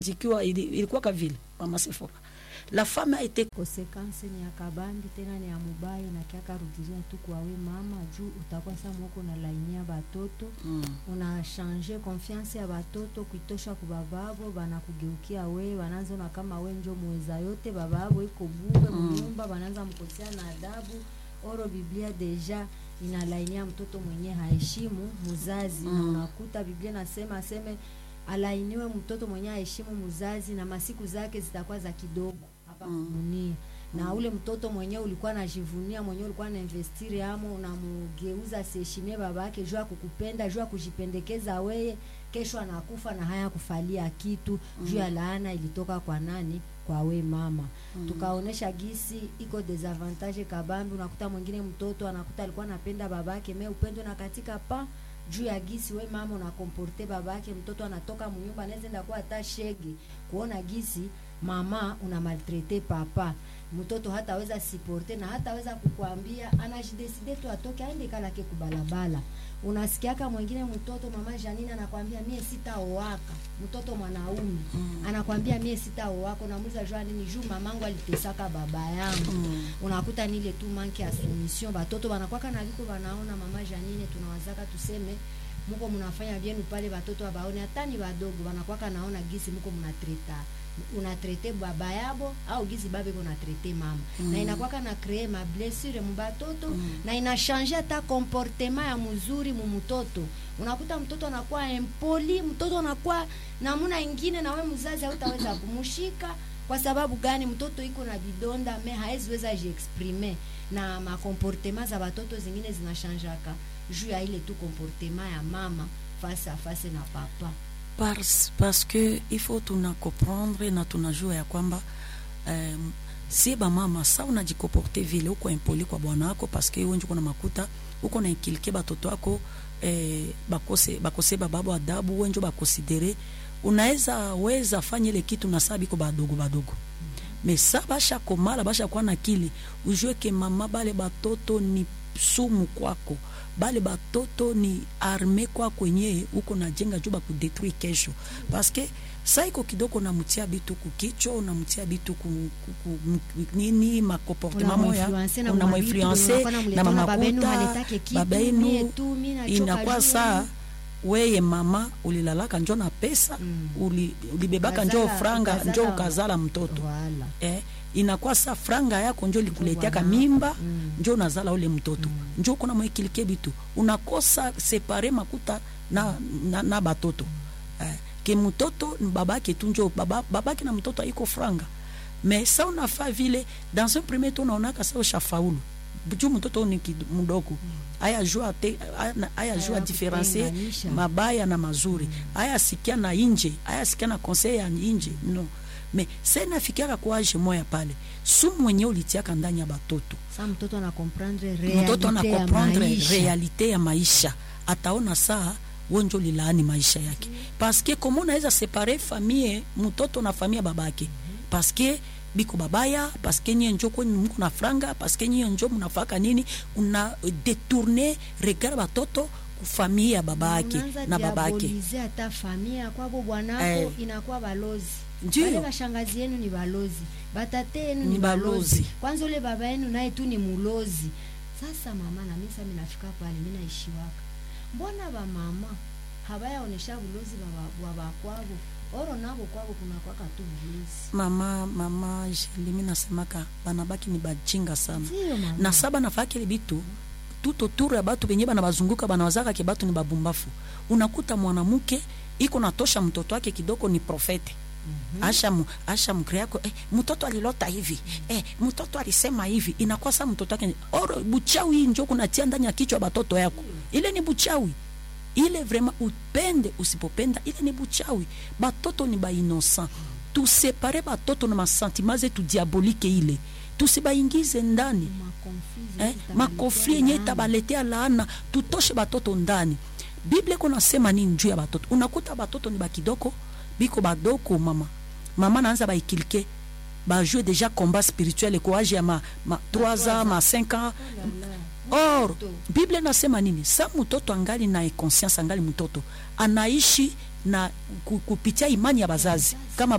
zikiwa ili- ilikuwa kavile mama Sephora la femme a été konsekansi ni ya kabambi tena ni ya mubai na kiaka rudilia tu kwawe mama juu utakuwa sa mwoko na lainia batoto mm. una change confiance ya batoto kuitosha kubababo banakugeukia we bananza kama we njo muweza yote bababo iko bure Mm. munyumba bananza mkosea na adabu oro biblia deja inalainia mtoto mwenye haheshimu muzazi na Mm. unakuta biblia nasema aseme alainiwe mtoto mwenye haheshimu muzazi na masiku zake zitakuwa za kidogo hapa Mm. kudunia na ule mtoto mwenyewe ulikuwa najivunia mwenyewe ulikuwa na investiri amo unamugeuza asiheshimie baba yake juu ya kukupenda juu ya kujipendekeza weye kesho anakufa na haya kufalia kitu juu ya laana ilitoka kwa nani kwa we mama Mm. tukaonesha gisi iko desavantage kabambi unakuta mwingine mtoto anakuta alikuwa anapenda babake me upendo na katika pa juu ya gisi we mama unakomporte babake mtoto anatoka munyumba anaweza enda kuwa hata shege kuona gisi mama una maltrete papa mtoto hataweza siporte na hataweza kukwambia anajideside tu atoke aende kalake kubalabala unasikiaka mwingine mtoto mama Janine anakwambia mie sitaoaka mtoto mwanaume Mm. anakwambia mie sitaoaka unamuuliza jua nini juu mamangu alitesaka baba yangu Mm. unakuta nile tu manke ya soumission batoto banakwaka na liko banaona mama Janine tunawazaka tuseme muko mnafanya vyenu pale batoto abaone hata ni badogo banakwaka naona gisi muko mnatreta unatrete baba yabo au gisi babe ko natrete mama Mm. na inakwaka na kree ma blessure mu batoto Mm. na inashange hata comportement ya mzuri mu mtoto unakuta mtoto anakuwa empoli mtoto anakuwa namuna ingine na we mzazi hautaweza kumushika kwa sababu gani mtoto iko na vidonda me haeziweza jiexprime na makomportema za batoto zingine zinashanjaka juu ya ile tu komportema ya mama face à face na papa parce, parce que il faut tuna comprendre na tunajua ya kwamba um, si bamama sa unajikoporte vile uko impoli kwa bwana wako paske wenji uko na makuta uko na inkilike batoto wako eh, bakose, bakose bababo adabu wenjo bakonsidere unaweza weza fanya ile kitu na saa biko badogo badogo me sa basha komala basha kuwa na kili ujue ke mama bale batoto ni sumu kwako bale batoto ni arme kwako enye uko najenga juu bakudetruire kesho paske sa iko kidogo unamtia bitu kukichwa unamtia bitu ku, ku, ku, m- nini makomportema moya Unamuinfluence na unamuinfluence unakuwa na unamletea na baba yenu mamakuta haletake kitu, baba mie yenu tu, mie nachoka inakuwa juu saa yenu. weye mama ulilalaka njo na pesa Mm. uli, ulibebaka njo Ukazala- franga njo ukazala- ukazala mtoto Voilà. eh, inakuwa sa franga yako njo likuleteaka bwana. mimba Mm. njo unazala ule mtoto njo kuna mwekilike bitu unakosa separe makuta na, na, na batoto eh, ke mtoto ni babake tu njo baba, babake na mtoto aiko franga mais sa unafa vile dans un premier temps unaonaka sa ushafaulu juu mtoto ni kid- mdogo aya jua te aya- aya jua Aya diferencie kutenganisha. mabaya na mazuri aya sikia na inje aya sikia na conseil ya inje no me se nafikiaka kwa age moya pale sumu mwenye ulitiaka ndani ya batoto sa mtoto ana comprendre mtoto realite ya anakomprendre maisha. realite ya maisha ataona saa wenjo lilaani maisha yake paske komo unaweza separe famille mtoto na famille ya babake paske biko babaya paske nyie njo kwenye mko na franga paske nyie njo mnafaka nini una detourne regard batoto kufamille ya babake Unaanza na babake diabolize hata familia kwabo bwanako Eh. inakuwa balozi Ndiyo. wale bashangazi yenu ni balozi batate yenu Ni ni balozi balozi. kwanza ule baba yenu naye tu ni mulozi sasa mama na mimi sasa minafika pale mimi naishiwaka mbona ba mama habayaonesha bulozi baba- wa bakwabo oro nabo kwabo kuna kwaka tu bulozi mama mama jelimi nasemaka banabaki ni bajinga sana ndio mama na saba nafakile bitu tout autour ya batu benye bana bazunguka banawazaka ke batu ni babumbafu unakuta mwanamke iko natosha mtoto wake kidogo ni profete mm-hmm. asha mu, asha mkre yako eh, mtoto alilota hivi eh, mtoto alisema hivi inakuwa sa mtoto wake oro buchawi hii njo kunatia ndani ya kichwa batoto yako ile ni buchawi ile vraiment upende usipopenda ile ni buchawi batoto ni bainocent tusepare batoto na masentima zetu diabolike ile tusibaingize ndani makonflizi eh, makofli yenye itabaletea laana tutoshe batoto ndani biblia iko nasema nini juu ya batoto unakuta batoto ni bakidoko biko badoko mama mama naanza baikilike bajue deja combat spirituel ko age ya ma, ma 3 ans ma 5 ans or biblia nasema nini sa mtoto angali na conscience angali mtoto anaishi na ku- kupitia imani ya bazazi kama